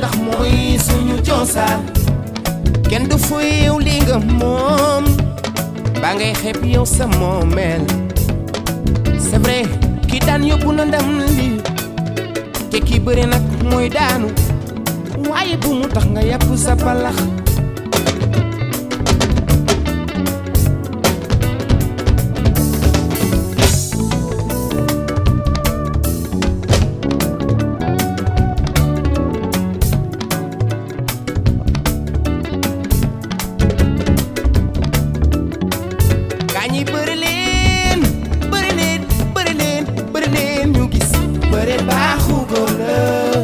ndax mooy suñu cosaan kenn du fuyew li nga moom ba ngay xeeb yow sa moomeel c'est vrai ki daan yóbbu na ndam li te ki bëri nag mooy daanu waaye bu mu tax nga yàpp sa palax gaa ñi bëri leen bëri leen bëri leen bëri leen ñu gis bëri baaxu góor la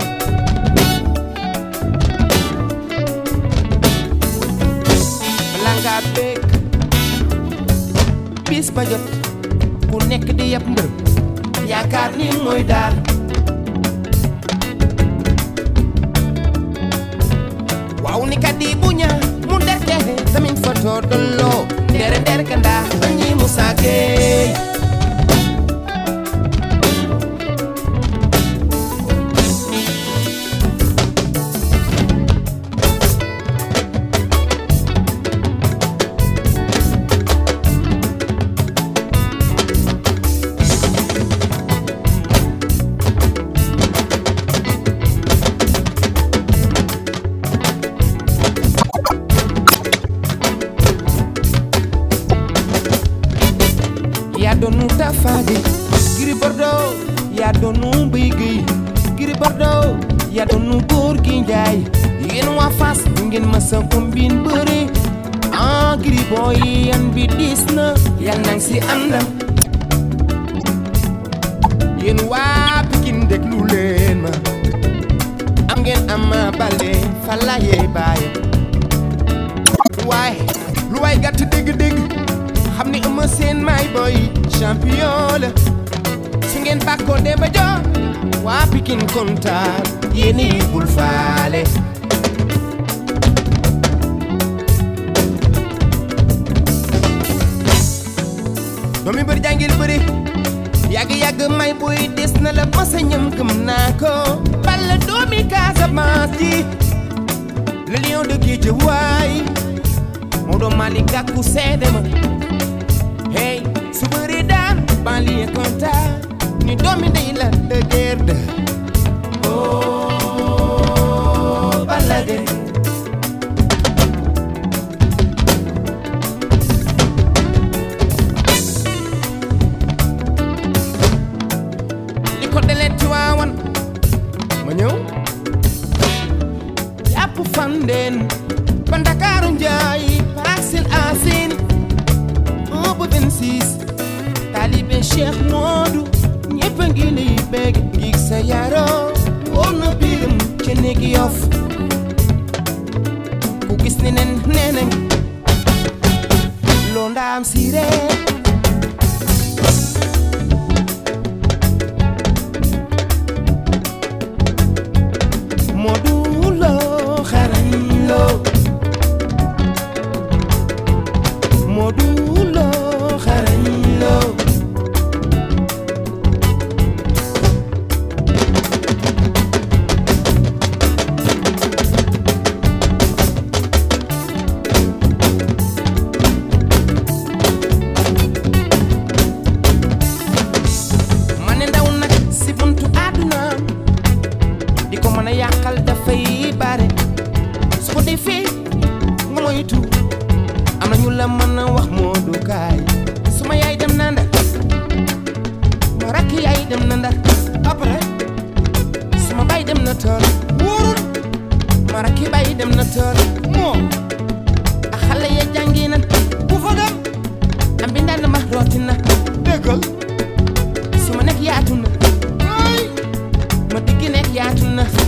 bala ngaa bekk bis ba jot ku nekk di yab mbër yaakaar ni mooy daal waaw ni kat di bu ñaa mu derke tamin foto dolloo ndere nder kanda bañi Musa Gueye yaa doonu Tafaage Gris Bordeaux yaa doonu Mbaye Guèye Gris Bordeaux yaa doonu góor gi Njaay yéen waa Fass du ngeen ma sa combine bëre ah Gris booy yan bi diis na yal nang si àndam yéen waa Pikine déglu leen ma am ngeen Ama Baldé fa la yee bàyyi waaye lu waay gàtt dégg-dégg xam ni Eumeu Sène may boy champion la su ngeen bàkkoo Demba Diop waa Pikine kontaan yéen yi bul faale doomi bëri jàngil bëri yàgg-yàgg may boy des na la masa ñam gëm naa ko balla doomi Casamance ji le lion de Guédiawaye Maodo Malick Gakou seede ma hey su bëri daan banlieue kontaan ni doomi ndey la de guerre de oh Balla Gaye li ko delee Tiwaawan ma ñëw yàpp fandeen ba Ndakaaru njaay Parcelles Assainies un ba 26 taalibe Cheikh Modou ñëpp a ngi lay bégg ngig sa yaroo wóor na biiram ca néegi yof ku gis ni nen nee nañ loo ndaam si ree Modou Lo xarañ Lo Modou Lo xarañ Lo ma ne ndaw nag si buntu àdduna di ko mën a yàqal dafay bare su ko defee nga moytu am na ñu la mën a wax moo du kaay suma yaay dem na ndar ma rakk yaay dem na ndar après suma baay dem na tool wóorul ma rakki baay dem na tool moo a xale ya jàngi na bu fa dem am bi ndaan ma rooti na déggal suma nekk yaatu na ay ma diggi nekk yaatu na